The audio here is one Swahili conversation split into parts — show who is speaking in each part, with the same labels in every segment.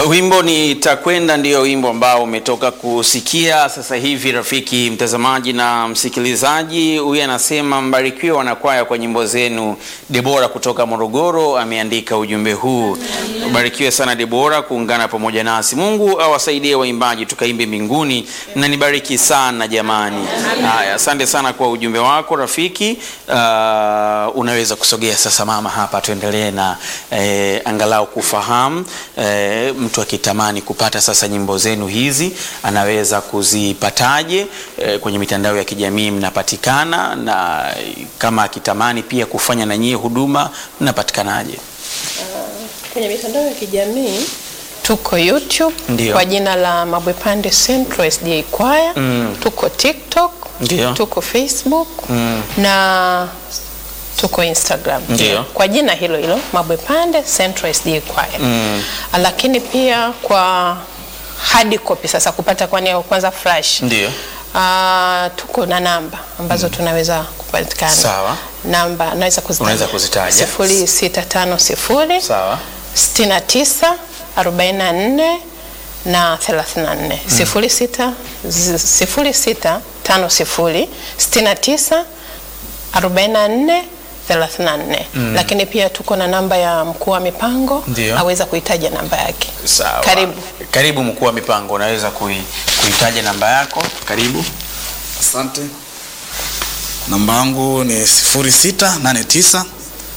Speaker 1: Wimbo ni takwenda ndio wimbo ambao umetoka kusikia sasa hivi, rafiki mtazamaji na msikilizaji. Huyu anasema mbarikiwe wanakwaya kwa nyimbo zenu. Debora kutoka Morogoro ameandika ujumbe huu. Ubarikiwe sana Debora kuungana pamoja nasi. Mungu awasaidie waimbaji tukaimbe mbinguni. Mnanibariki sana jamani. Haya, asante sana kwa ujumbe wako rafiki. Uh, unaweza kusogea sasa mama hapa, tuendelee na eh, angalau kufahamu eh, mtu akitamani kupata sasa nyimbo zenu hizi anaweza kuzipataje? E, kwenye mitandao ya kijamii mnapatikana, na kama akitamani pia kufanya na nyie huduma mnapatikanaje?
Speaker 2: Kwenye mitandao ya kijamii tuko YouTube
Speaker 1: Ndio.
Speaker 2: kwa jina la Mabwepande Central SDA Choir. Tuko TikTok,
Speaker 1: Ndio.
Speaker 2: tuko Facebook na tuko Instagram
Speaker 1: Ndio.
Speaker 2: kwa jina hilo hilo Mabwepande Central SDA Choir. Lakini pia kwa hard copy sasa kupata kwa nia kwanza flash.
Speaker 1: Ndio.
Speaker 2: Ah, tuko na namba ambazo tunaweza kupatikana.
Speaker 1: Sawa.
Speaker 2: Namba naweza kuzitaja.
Speaker 1: Unaweza kuzitaja.
Speaker 2: Sifuri sita tano sifuri
Speaker 1: Sawa.
Speaker 2: 69 44 na 34 sifuri sita zi- sifuri sita tano sifuri sitini na tisa arobaini na nne thelathini na nne lakini pia tuko na namba ya mkuu wa mipango
Speaker 1: Ndio.
Speaker 2: aweza kuitaja namba yake
Speaker 1: Sawa.
Speaker 2: Karibu.
Speaker 1: Karibu mkuu wa mipango, unaweza kui, kuitaja namba yako. Karibu.
Speaker 3: Asante. Namba yangu ni 0689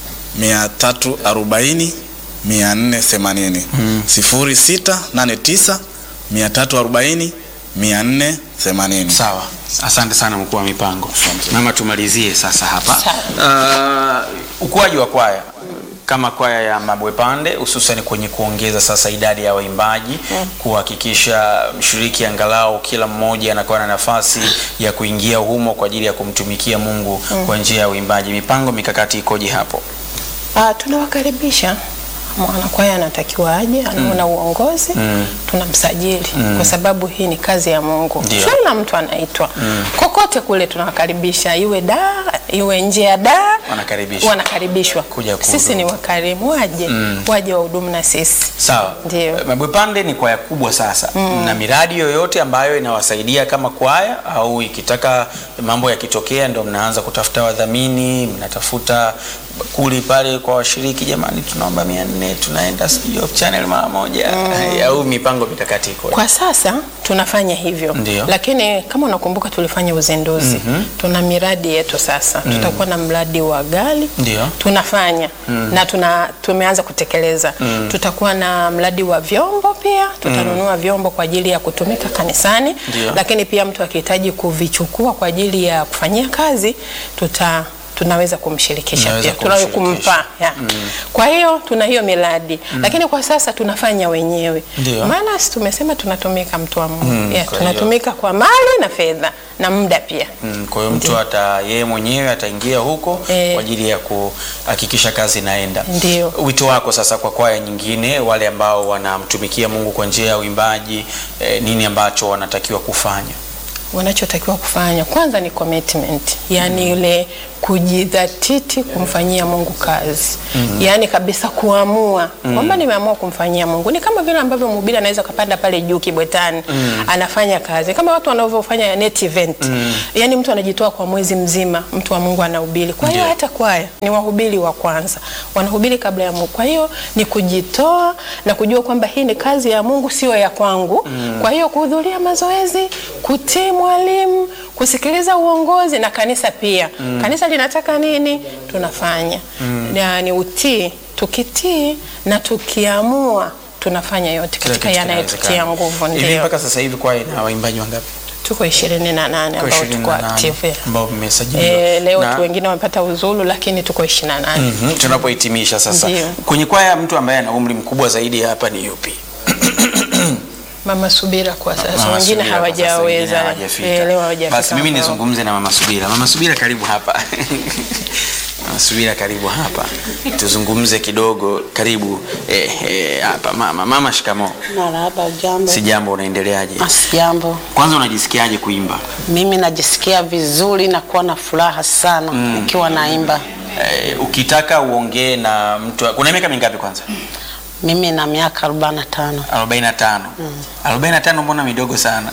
Speaker 3: 340 480. 0689 340 480.
Speaker 1: Sawa, asante sana mkuu wa mipango. Mama, tumalizie sasa hapa uh, ukuaji wa kwaya kama kwaya ya Mabwepande hususan kwenye kuongeza sasa idadi ya waimbaji kuhakikisha mshiriki angalau kila mmoja anakuwa na nafasi ya kuingia humo kwa ajili ya kumtumikia Mungu kwa njia ya uimbaji. Mipango mikakati ikoje hapo?
Speaker 2: Ah, tunawakaribisha mwanakwaya anatakiwa aje, anaona uongozi tunamsajili kwa sababu hii ni kazi ya Mungu.
Speaker 1: Ndio.
Speaker 2: Kila mtu anaitwa kokote kule, tunawakaribisha iwe da iwe nje ya da
Speaker 1: Wanakaribishwa.
Speaker 2: wanakaribishwa.
Speaker 1: Kuja
Speaker 2: Sisi
Speaker 1: kuhudumu.
Speaker 2: ni wakarimu, waje waje wahudumu na sisi.
Speaker 1: Sawa.
Speaker 2: Ndio.
Speaker 1: Mabwepande ni kwaya kubwa sasa. Na miradi yoyote ambayo inawasaidia kama kwaya au ikitaka mambo yakitokea ndio mnaanza kutafuta wadhamini, mnatafuta kuli pale kwa washiriki, jamani, tunaomba mia nne tunaenda sijui Hope Channel mara moja au mipango mikakati iko
Speaker 2: Kwa sasa tunafanya hivyo
Speaker 1: Ndio.
Speaker 2: lakini kama unakumbuka tulifanya uzinduzi tuna miradi yetu sasa tutakuwa na mradi wa gari
Speaker 1: Ndio.
Speaker 2: tunafanya na tuna, tumeanza kutekeleza tutakuwa na mradi wa vyombo pia tutanunua vyombo kwa ajili ya kutumika kanisani
Speaker 1: Ndio.
Speaker 2: lakini pia mtu akihitaji kuvichukua kwa ajili ya kufanyia kazi tuta tunaweza kumshirikisha
Speaker 1: Mnaweza
Speaker 2: pia tunaweza
Speaker 1: kumshirikisha.
Speaker 2: kumpa ya. Kwa hiyo tuna hiyo miradi lakini kwa sasa tunafanya wenyewe
Speaker 1: Ndio.
Speaker 2: maana si tumesema tunatumika mtu wa Mungu
Speaker 1: Mm,
Speaker 2: yeah,
Speaker 1: kwa hiyo-
Speaker 2: tunatumika kwa mali na fedha na muda pia
Speaker 1: Mm, kwa hiyo mtu ata yeye mwenyewe ataingia huko
Speaker 2: Eh.
Speaker 1: kwa ajili ya kuhakikisha kazi inaenda.
Speaker 2: Ndio.
Speaker 1: Wito wako sasa kwa kwaya nyingine, wale ambao wanamtumikia Mungu kwa njia ya uimbaji, eh, nini ambacho wanatakiwa kufanya?
Speaker 2: wanachotakiwa kufanya kwanza ni commitment, yani ile kujidhatiti kumfanyia Mungu kazi yani kabisa kuamua kwamba nimeamua kumfanyia Mungu. Ni kama vile ambavyo mhubiri anaweza kapanda pale juu Kibwetani anafanya kazi kama watu wanavyofanya net event yani mtu anajitoa kwa mwezi mzima, mtu wa Mungu anahubiri. Kwa hiyo
Speaker 1: Ndio.
Speaker 2: hata kwaya ni wahubiri wa kwanza, wanahubiri kabla ya Mungu. Kwa hiyo ni kujitoa na kujua kwamba hii ni kazi ya Mungu, sio ya kwangu. Kwa hiyo kuhudhuria mazoezi, kutii mwalimu, kusikiliza uongozi na kanisa pia. Kanisa linataka nini, tunafanya na ni utii. Tukitii na tukiamua, tunafanya yote
Speaker 1: Kila
Speaker 2: katika
Speaker 1: kitu
Speaker 2: yanayotutia
Speaker 1: kinawezekana.
Speaker 2: nguvu.
Speaker 1: Hivi
Speaker 2: Ndio
Speaker 1: mpaka sasa hivi kwaya ina waimbaji wangapi?
Speaker 2: tuko ishirini na nane
Speaker 1: Kwa
Speaker 2: ambao
Speaker 1: 28
Speaker 2: tuko active.
Speaker 1: ambao mmesajiliwa.
Speaker 2: Eh, leo
Speaker 1: Na-
Speaker 2: tu wengine wamepata uzulu, lakini tuko ishirini na nane.
Speaker 1: Mhm, tunapohitimisha sasa
Speaker 2: Ndio.
Speaker 1: kwenye kwaya mtu ambaye ana umri mkubwa zaidi hapa ni yupi?
Speaker 2: Mama Subira kwa sasa,
Speaker 1: Mama
Speaker 2: wengine
Speaker 1: Subira kwa sasa, wengine
Speaker 2: hawajaweza
Speaker 1: hawajafika.
Speaker 2: eh, leo hawajafika.
Speaker 1: Basi mimi
Speaker 2: ambao-
Speaker 1: nizungumze na Mama Subira. Mama Subira, karibu hapa. Mama Subira, karibu hapa, tuzungumze kidogo. Karibu eh, eh, hapa mama. Mama, shikamo.
Speaker 4: Marahaba, jambo.
Speaker 1: Si jambo, unaendeleaje?
Speaker 4: Asijambo.
Speaker 1: Kwanza unajisikiaje kuimba?
Speaker 4: Mimi najisikia vizuri na kuwa na furaha sana nikiwa naimba.
Speaker 1: Eh, ukitaka uongee na mtu, kuna miaka mingapi kwanza?
Speaker 4: Mimi na miaka 45.
Speaker 1: 45. 45 mbona midogo sana?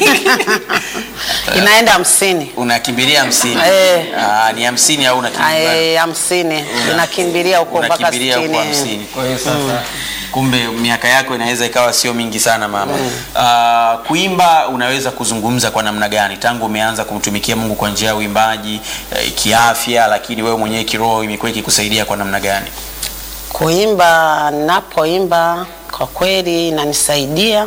Speaker 4: Inaenda hamsini.
Speaker 1: Unakimbilia hamsini.
Speaker 4: Eh.
Speaker 1: Ah, ni hamsini au unakimbilia?
Speaker 4: Ai, hamsini. Inakimbilia huko mpaka
Speaker 1: Unakimbilia huko
Speaker 4: sitini.
Speaker 1: hamsini. Kwa hiyo sasa kumbe miaka yako inaweza ikawa sio mingi sana mama. Ah, kuimba unaweza kuzungumza kwa namna gani tangu umeanza kumtumikia Mungu kwa njia ya uimbaji eh, kiafya, lakini wewe mwenyewe kiroho imekuwa ikikusaidia kwa namna gani?
Speaker 4: Kuimba, napoimba kwa kweli inanisaidia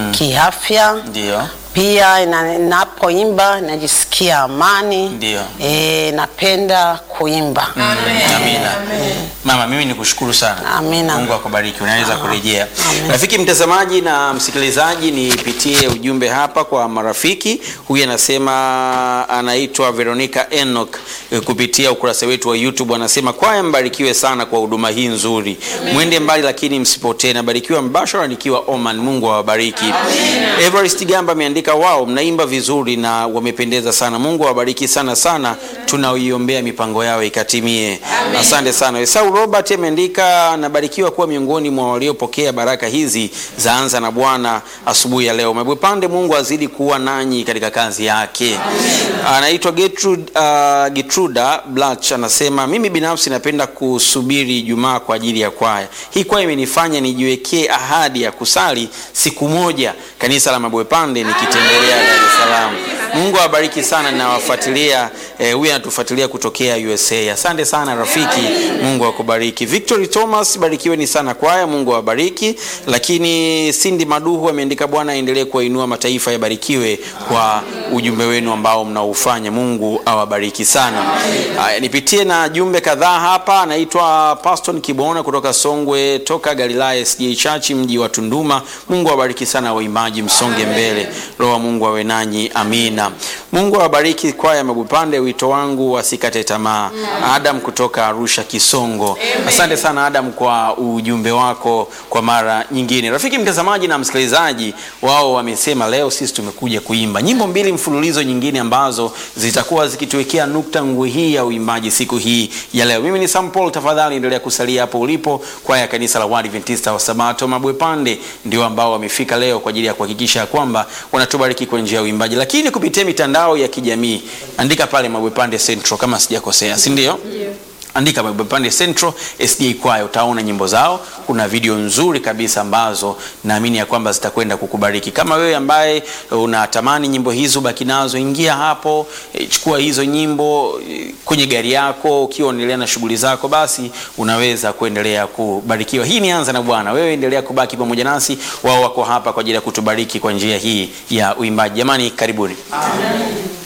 Speaker 4: kiafya.
Speaker 1: Ndio.
Speaker 4: Pia ina- napoimba najisikia amani.
Speaker 1: Ndio.
Speaker 4: E, napenda kuimba.
Speaker 1: Amina. Mama, mimi nikushukuru sana.
Speaker 4: Amina.
Speaker 1: Mungu akubariki. Unaweza kurejea. Rafiki mtazamaji na msikilizaji, nipitie ujumbe hapa kwa marafiki. Huyu anasema anaitwa Veronica Enoch eh, kupitia ukurasa wetu wa YouTube anasema kwaya, mbarikiwe sana kwa huduma hii nzuri. Mwende mbali lakini msipotee. Nabarikiwa mbashara nikiwa Oman. Mungu awabariki. Everest Gamba ameandika wao, mnaimba vizuri na wamependeza sana. Mungu awabariki sana sana, tunaiombea mipango yao ikatimie. Asante sana. Esau Robert ameandika nabarikiwa kuwa miongoni mwa waliopokea baraka hizi za anza na Bwana asubuhi ya leo. Mabwepande, Mungu azidi kuwa nanyi katika kazi yake. Anaitwa Gertrude, uh, Getruda Blach anasema mimi binafsi napenda kusubiri Ijumaa kwa ajili ya kwaya. Hii kwaya imenifanya nijiwekee ahadi ya kusali siku moja kanisa la Mabwepande nikitembelea Dar es Salaam. Mungu awabariki sana, nawafuatilia eh, huyu anatufuatilia kutokea USA. Asante sana rafiki, Mungu akubariki. Victory Thomas, barikiweni sana kwaya, Mungu awabariki. Lakini Cindy Maduhu ameandika Bwana aendelee kuwainua mataifa, yabarikiwe kwa ujumbe wenu ambao mnaufanya. Mungu awabariki sana. Haya, nipitie na jumbe kadhaa hapa. Anaitwa Paston Kibona kutoka Songwe, toka Galilaya SDA Church, mji wa Tunduma. Mungu awabariki sana waimbaji, msonge mbele. Roho wa Mungu awe nanyi, amina. Mungu awabariki kwaya ya Mabupande. Wito wangu wasikate tamaa. Adam kutoka Arusha Kisongo. Asante sana Adam kwa ujumbe wako kwa mara nyingine. Rafiki mtazamaji na msikilizaji, wao wamesema leo sisi tumekuja kuimba nyimbo mbili mfululizo nyingine ambazo zitakuwa zikituwekea nukta ngwe hii ya uimbaji siku hii ya leo. Mimi ni Sam Paul, tafadhali endelea kusalia hapo ulipo. Kwaya ya kanisa la Waadventista wa Sabato Mabwepande ndio ambao wamefika leo kwa ajili ya kuhakikisha kwamba wanatubariki kwa njia ya uimbaji, lakini kupitia mitandao ya kijamii. Andika pale Mabwepande Central kama sijakosea, si ndio? Andika Mabwepande Central SDA Choir, utaona nyimbo zao. Kuna video nzuri kabisa ambazo naamini ya kwamba zitakwenda kukubariki. Kama wewe ambaye unatamani nyimbo hizo, baki nazo, ingia hapo, eh, chukua hizo nyimbo eh, kwenye gari yako, ukiwa unaendelea na shughuli zako, basi unaweza kuendelea kubarikiwa. Hii ni Anza na Bwana. Wewe endelea kubaki pamoja nasi, wao wako hapa kwa ajili ya kutubariki kwa njia hii ya uimbaji. Jamani, karibuni.